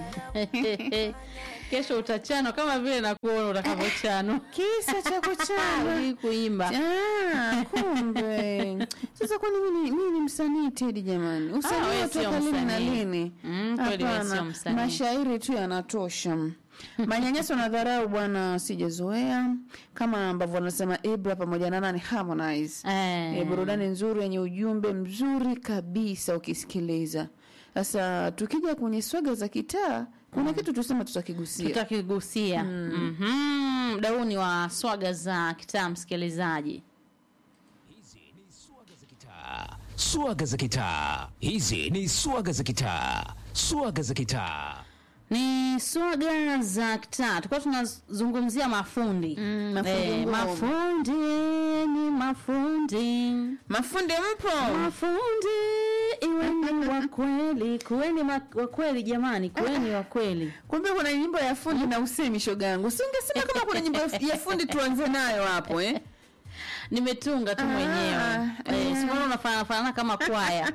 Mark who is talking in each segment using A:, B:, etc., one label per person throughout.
A: kesho utachanwa kama vile nakuona utakavyochanwa
B: kisa cha kuchana
A: Hujui kuimba
B: Ah, kumbe sasa kwani mimi mimi ni msanii Tedi jamani
A: wewe
B: usanii
A: sio
B: toka lini na
A: msanii.
B: lini
A: Mm, kweli wewe
B: Hapana,
A: sio msanii.
B: mashairi tu yanatosha manyanyaso na dharau bwana sijazoea kama ambavyo wanasema Ibra pamoja na nani Harmonize
A: Eh.
B: e, burudani nzuri yenye ujumbe mzuri kabisa ukisikiliza sasa tukija kwenye swaga za kitaa kuna kitu tusema tutakigusia
A: tutakigusia Mhm. mda huu ni wa swaga za kitaa msikilizaji
C: Swaga za kitaa. Hizi ni swaga za kitaa. Swaga za kitaa.
A: ni swaga za kitaa tulikuwa tunazungumzia mafundi
B: Mm, mafundi
A: Eh,
B: ngumu.
A: mafundi ni mafundi
B: mafundi mpo
A: mafundi iweni wa kweli kuweni ma- wa kweli jamani kuweni wa kweli
B: kumbe kuna nyimbo ya fundi na usemi shoga yangu singesema kama kuna nyimbo ya- ya fundi tuanze nayo hapo eh?
A: nimetunga tu
B: Ah,
A: mwenyewe
B: eh.
A: eh, sikuona unafanana fanana kama kwaya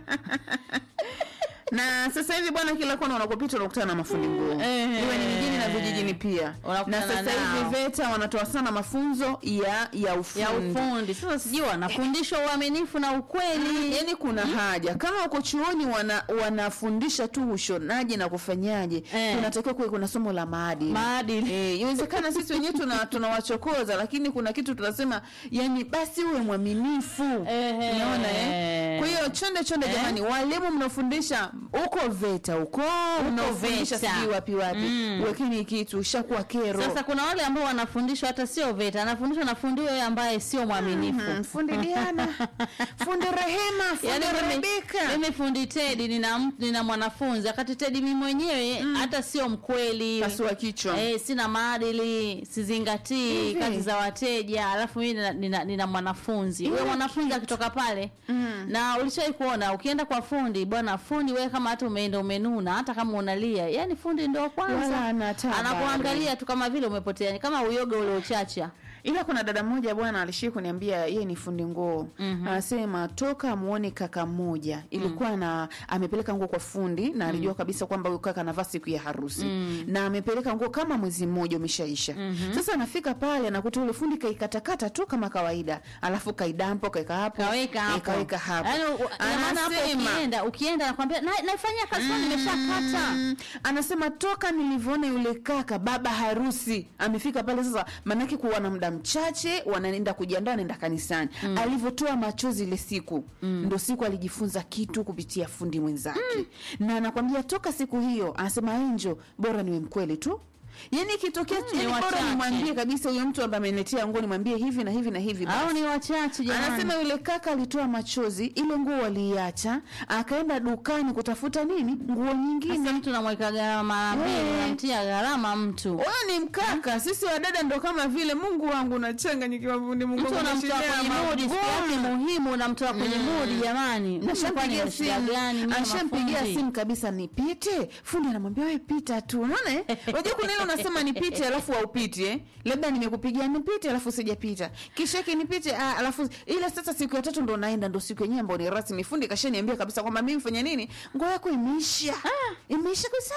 B: na sasa hivi bwana kila kona unakopita unakutana na mafundi nguo
A: Eh.
B: iwe ni mjini na vijijini pia na
A: Unakutana
B: sasa hivi
A: nao.
B: VETA wanatoa sana mafunzo ya ya ufundi
A: ya ufundi sasa sijui wanafundishwa uaminifu na ukweli
B: yaani kuna haja kama uko chuoni wana, wanafundisha tu ushonaji na kufanyaje
A: Eh.
B: kunatakiwa kuwe kuna somo la maadili
A: maadili
B: Eh, inawezekana sisi wenyewe tuna tunawachokoza lakini kuna kitu tunasema yani basi uwe mwaminifu
A: Ehe.
B: unaona eh? kwa hiyo chonde chonde
A: Eh.
B: jamani walimu mnafundisha huko VETA huko mnaofundisha
A: VETA.
B: sijui wapi wapi
A: Mm.
B: wekeni kitu ushakuwa kero
A: sasa kuna wale ambao wanafundishwa hata sio veta anafundishwa na fundi huyo ambaye sio mwaminifu
B: Mm, fundi Diana fundi Rehema fundi
A: Yaani mimi,
B: Rebeka
A: mimi fundi Tedi nina, m- nina mwanafunzi wakati Tedi mimi mwenyewe hata sio mkweli
B: pasua kichwa
A: Eh, sina maadili sizingatii
B: Hivi?
A: kazi za wateja alafu mimi nina, nina, nina mwanafunzi huyo
B: Ile
A: mwanafunzi akitoka pale na ulishai kuona ukienda kwa fundi bwana fundi wewe kama hata umeenda umenuna hata kama unalia yani fundi ndio
B: Wala
A: kwanza
B: hana hata habari.
A: anakuangalia tu kama vile umepotea ni kama uyoga ule uchacha
B: ila kuna dada mmoja bwana alishii kuniambia yeye ni fundi nguo anasema toka muone kaka mmoja ilikuwa na amepeleka nguo kwa fundi na alijua kabisa kwamba huyu kaka anavaa siku ya harusi na amepeleka nguo kama mwezi mmoja umeshaisha sasa anafika pale anakuta ule fundi kaikatakata tu kama kawaida alafu kaidampo kaeka hapo
A: kaweka
B: eh,
A: hapo
B: kaweka hapo
A: Yaani, u- ina maana hapo
B: Anasema-
A: ukienda ukienda nakwambia na, naifanyia kazi mm. nimeshakata
B: Mm, anasema toka nilivyoona yule kaka baba harusi amefika pale sasa maanake kuwa na muda mchache wanaenda kujiandaa naenda kanisani alivyotoa machozi ile siku ndo siku alijifunza kitu kupitia fundi mwenzake na anakwambia toka siku hiyo anasema enjo bora niwe mkweli tu yaani ikitokea
A: Mm,
B: yani
A: ni
B: bora
A: wachache.
B: nimwambie kabisa huyo mtu ambaye ameniletea nguo nimwambie hivi na hivi na hivi
A: au
B: basi.
A: ni wachache jamani
B: Anasema yule kaka alitoa machozi, ile nguo waliiacha, akaenda dukani kutafuta nini, nguo nyingine.
A: Sasa mtu namweka gharama mara mbili
B: Eh.
A: unamtia gharama mtu
B: Wewe ni mkaka, sisi wadada ndo kama vile. Mungu wangu nachanganyikiwa, fundi Mungu
A: mtu
B: wangu,
A: unamtoa
B: nashinda
A: kwenye
B: mambo.
A: mudi siku yake muhimu unamtoa kwenye mudi jamani Kwani
B: Nashampigia
A: ana shida
B: simu,
A: gani mimi
B: ashampigia
A: mafundi?
B: simu kabisa, nipite. Fundi anamwambia wewe pita tu, unaona eh? Unajua kuna ile unasema nipite, alafu haupiti eh? Labda nimekupigia nipite, alafu sijapita, kisha hiki nipite, ah, alafu ile sasa siku ya tatu ndo naenda, ndo siku yenyewe ambayo ni rasmi. Fundi kashaniambia kabisa kwamba mimi mfanya nini, nguo yako imeisha, imeisha kabisa.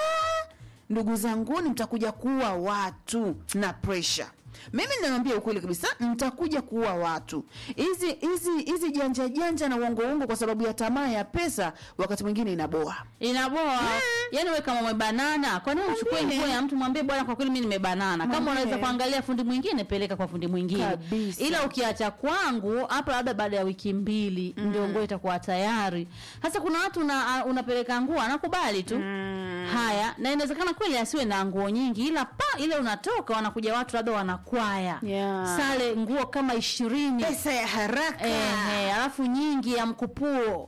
B: Ndugu zanguni, mtakuja kuua watu na pressure mimi ninawambia ukweli kabisa mtakuja kuua watu hizi hizi hizi janja janja na uongo uongo kwa sababu ya tamaa ya pesa wakati mwingine inaboa
A: inaboa yani we kama umebanana kwa nini uchukue
B: Mwambie.
A: nguo ya mtu mwambie bwana kwa kweli mimi nimebanana kama
B: Mwambie.
A: unaweza kuangalia fundi mwingine peleka kwa fundi mwingine
B: Kabisa.
A: ila ukiacha kwangu hapa labda baada ya wiki mbili ndio nguo itakuwa tayari sasa kuna watu una, unapeleka nguo anakubali tu haya na inawezekana kweli asiwe na nguo nyingi ila pa ile unatoka wanakuja watu labda wanakwaya
B: Yeah.
A: sale nguo kama ishirini
B: pesa ya haraka
A: Ehe, alafu nyingi ya mkupuo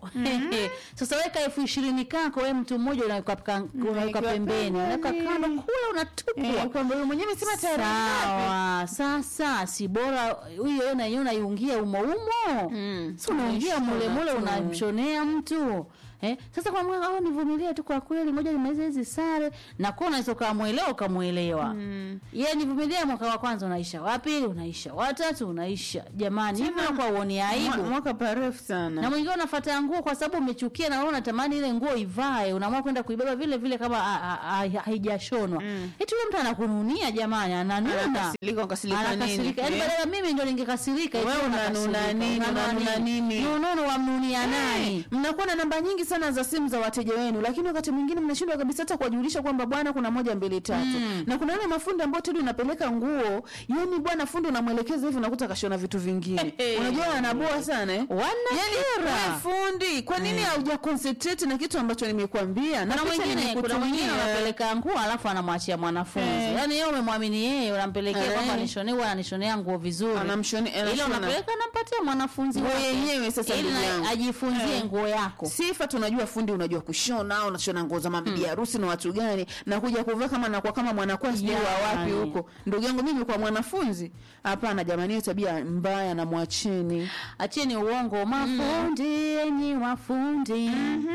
A: sasa weka elfu ishirini kako we mtu mmoja unaweka paka- unaweka pembeni unaweka
B: pembeni.
A: kando kula unatupwa
B: Eh, kwamba huyu mwenyewe amesema tayari ngapi?
A: sawa sasa si bora huyo na yenyewe unaiungia umo umo
B: Mm.
A: si unaingia
B: Unaishona
A: mule mule
B: tu.
A: unamshonea mtu Eh, sasa kwa mwaka au nivumilie tu kwa kweli, ngoja nimalize hizi sare na kwa unaweza ukamwelewa ukamwelewa. Mm. Yeye nivumilie mwaka wa kwanza unaisha, wa pili unaisha, wa tatu unaisha. Jamani, hivi kwa uone
B: Mwa-
A: aibu.
B: mwaka parefu
A: Na
B: sana
A: mwingine unafuata nguo kwa sababu umechukia na wewe unatamani ile nguo ivae, unaamua kwenda kuibeba vile vile kama a- a- a- haijashonwa. Mm. Eti yule mtu anakununia jamani, ananuna.
B: Anakasirika, ukasirika nini?
A: Anakasirika. Yaani
B: Eh?
A: badala mimi ndo ningekasirika. eti
B: Wewe
A: wewe
B: unanuna
A: unakasirika.
B: nini, unanuna nini?
A: Nunono wamnunia nani?
B: mnakuwa na namba nyingi sana za simu za wateja wenu lakini wakati mwingine mnashindwa kabisa hata kuwajulisha kwamba bwana kuna moja mbili tatu
A: Mm.
B: na kuna wale mafundi ambao tedi unapeleka nguo yani bwana fundi unamwelekeza hivi unakuta kashona vitu vingine
A: Hey.
B: unajua wanaboa sana eh?
A: Wanakera.
B: yani wewe fundi kwa nini hauja concentrate na kitu ambacho nimekuambia na
A: kuna
B: picha
A: mwingine kuna mwingine
B: nimekutumia.
A: unapeleka nguo alafu anamwachia mwanafunzi
B: Eh.
A: yaani yeye umemwamini yeye unampelekea
B: Eh.
A: kwamba nishonee huwa ananishonea nguo vizuri
B: Anamshone-
A: ile
B: anashona.
A: unapeleka nampatia mwanafunzi
B: Nguo
A: wake.
B: yenyewe sasa
A: ili
B: ndugu
A: na-
B: yangu.
A: ajifunzie
B: Eh.
A: nguo yako
B: sifa tunajua fundi unajua kushona unashona nguo za mabibi harusi na watu gani na kuja kuvaa kama nakuwa kama mwanakuwa sijui wa wapi
A: Jamani.
B: huko ndugu yangu mimi kwa mwanafunzi hapana jamani hiyo tabia mbaya na mwacheni
A: acheni uongo mafundi enyi wafundi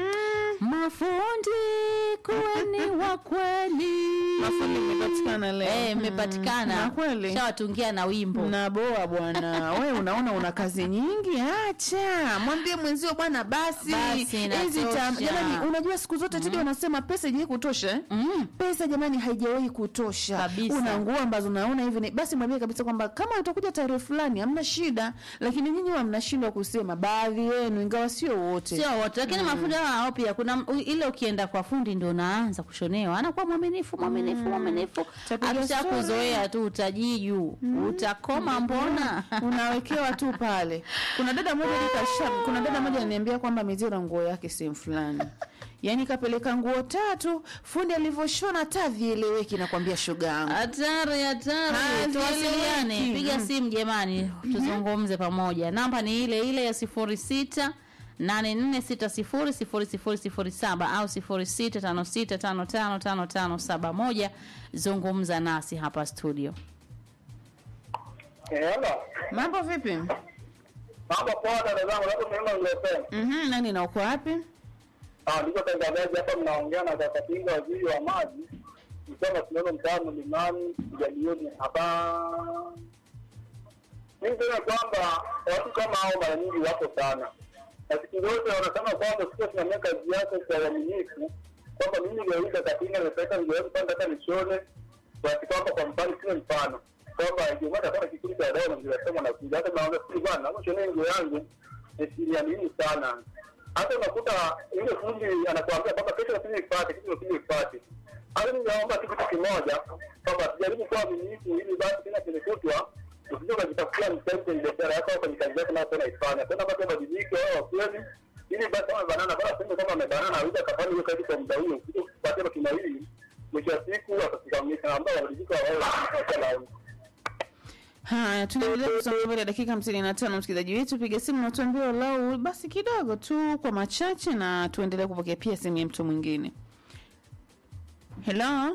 A: mafundi kuweni wa kweli
B: Mafundi mmepatikana leo.
A: Eh,
B: Mm.
A: mmepatikana
B: Na kweli.
A: shawatungia na wimbo
B: naboa bwana we unaona una kazi nyingi acha mwambie mwenzio bwana basi
A: Basi,
B: hizi
A: inatosha.
B: tam- jamani unajua siku zote tidi wanasema pesa haijawahi kutosha eh?
A: Mm.
B: pesa jamani haijawahi kutosha
A: Kabisa.
B: una nguo ambazo unaona hivi ni- basi mwambie kabisa kwamba kama utakuja tarehe fulani hamna shida lakini nyinyi wa mnashindwa kusema baadhi yenu ingawa sio wote
A: sio wote lakini mafundi hawa hao pia kuna m- u- ile ukienda kwa fundi ndo unaanza kushonewa anakuwa mwaminifu mwaminifu mwaminifu
B: Tapiga
A: akisha
B: story.
A: kuzoea tu utajiju utakoma mbona
B: unawekewa tu pale kuna dada moja nikasha kuna dada moja ananiambia kwamba amezira nguo yake sehemu fulani yaani kapeleka nguo tatu fundi alivyoshona hata vieleweki nakwambia shoga yangu
A: hatari hatari
B: Hazieleweki.
A: tuwasiliane piga
B: Mm.
A: simu jamani tuzungumze pamoja namba ni ile ile ya sifuri sita nane nne sita sifuri sifuri sifuri sifuri saba au sifuri sita tano sita tano tano tano tano saba moja zungumza nasi hapa studio
D: Eh, hello.
B: mambo vipi
D: Mambo poa dada zangu, labda mnaona nilosema.
B: mm nani na uko wapi
D: Ah, niko tangazaji hapa mnaongea na kaka Kinga waziri wa maji. Msema tunaona mtaani mlimani kujadilieni hapa. Mimi niseme kwamba watu kama hao mara nyingi wapo sana. Na siku zote wanasema kwamba sio tunatumia kazi yako kwa uaminifu kwamba mimi leo hii kaka Kinga nimepeleka nguo yangu panda hata nishone basi kwamba kwa mfano sio mfano kwamba Ijumaa atakuwa na kikundi cha wadau na mnasema na kuja hata naomba sisi bwana naomba shone nguo yangu nisiliamini sana hata unakuta yule fundi anakuambia kwamba kesho nasije ipate kesho nasije ipate hata mimi naomba tu kitu kimoja kwamba tujaribu kuwa waaminifu ili basi tena kimekutwa usije ukajitafutia msaidia kwenye biashara yako au kwenye kazi yako nayo unaifanya tena basi wabadilike wao wa kweli ili basi kama banana bora sema kama amebanana aweza akafanya hiyo kazi kwa muda huo usije kupatia matunda hili mwisho wa siku atakusimamisha ambao wabadilike wao wa
B: haya tunaendelea kusonga mbele dakika hamsini na tano msikilizaji wetu piga simu na tuambie walau basi kidogo tu kwa machache na tuendelee kupokea pia simu ya mtu mwingine helo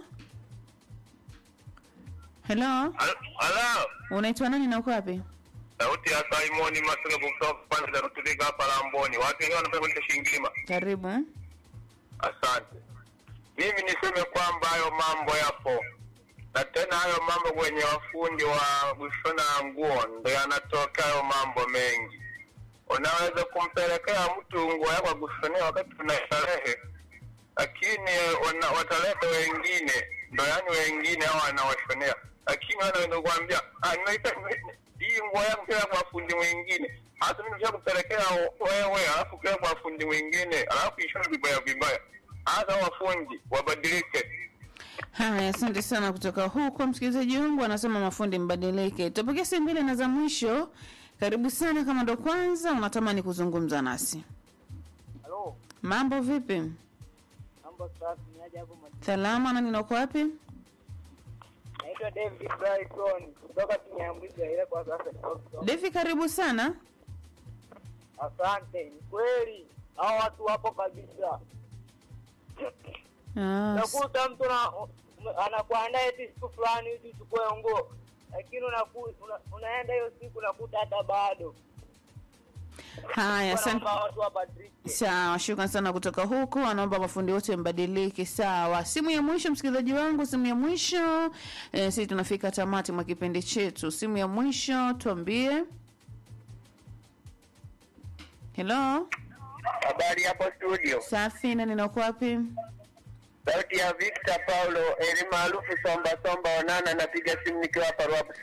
B: helo
E: Halo,
B: unaitwa nani na uko wapi
E: sauti ya Simoni Masaka kutoka pande za Rutulika hapa Lamboni. Watu wengine wanapenda kuita Shingilima.
B: karibu
E: Asante. Mimi niseme kwamba hayo mambo yapo, na tena hayo mambo kwenye wafundi wa kushona nguo ndo yanatoka hayo mambo mengi. Unaweza kumpelekea mtu nguo yako ya kushonea wakati una starehe, lakini wana, wataleta wengine, ndo yani wengine hao wanawashonea, lakini wanaweza kuambia "Ah, nimeita- nime- hii nguo yangu kila kwa fundi mwingine hata mimi nishakupelekea wewe, alafu kila kwa fundi mwingine, alafu ishone vibaya vibaya. Hata wafundi wabadilike.
B: haya asante sana kutoka huko msikilizaji wangu anasema mafundi mbadilike tupokea simu mbili na za mwisho karibu sana kama ndo kwanza unatamani kuzungumza nasi
F: Halo,
B: mambo vipi
F: mambo safi, ni aje hapo mwa-
B: salama na ninako wapi
F: Naitwa David Brighton kutoka Kinyambuzi ile kwa sasa niko Kisongo.
B: devi karibu sana
F: Asante, ni kweli hao watu wapo kabisa.
B: Ah, s-
F: Nakuta mtu na ume- anakuandaa eti siku fulani hivi uchukue nguo, lakini unaku, una, unaenda hiyo siku unakuta hata bado.
B: haya asante
F: Naomba watu wabadilike.
B: sawa shukran sana kutoka huku anaomba mafundi wote mbadilike sawa simu ya mwisho msikilizaji wangu simu ya mwisho e, sisi tunafika tamati mwa kipindi chetu simu ya mwisho tuambie helo
E: Habari hapo studio,
B: safi na ninako wapi
E: sauti ya Victor Paulo eli maarufu Somba Somba Onana, napiga simu nikiwa hapa Ruabu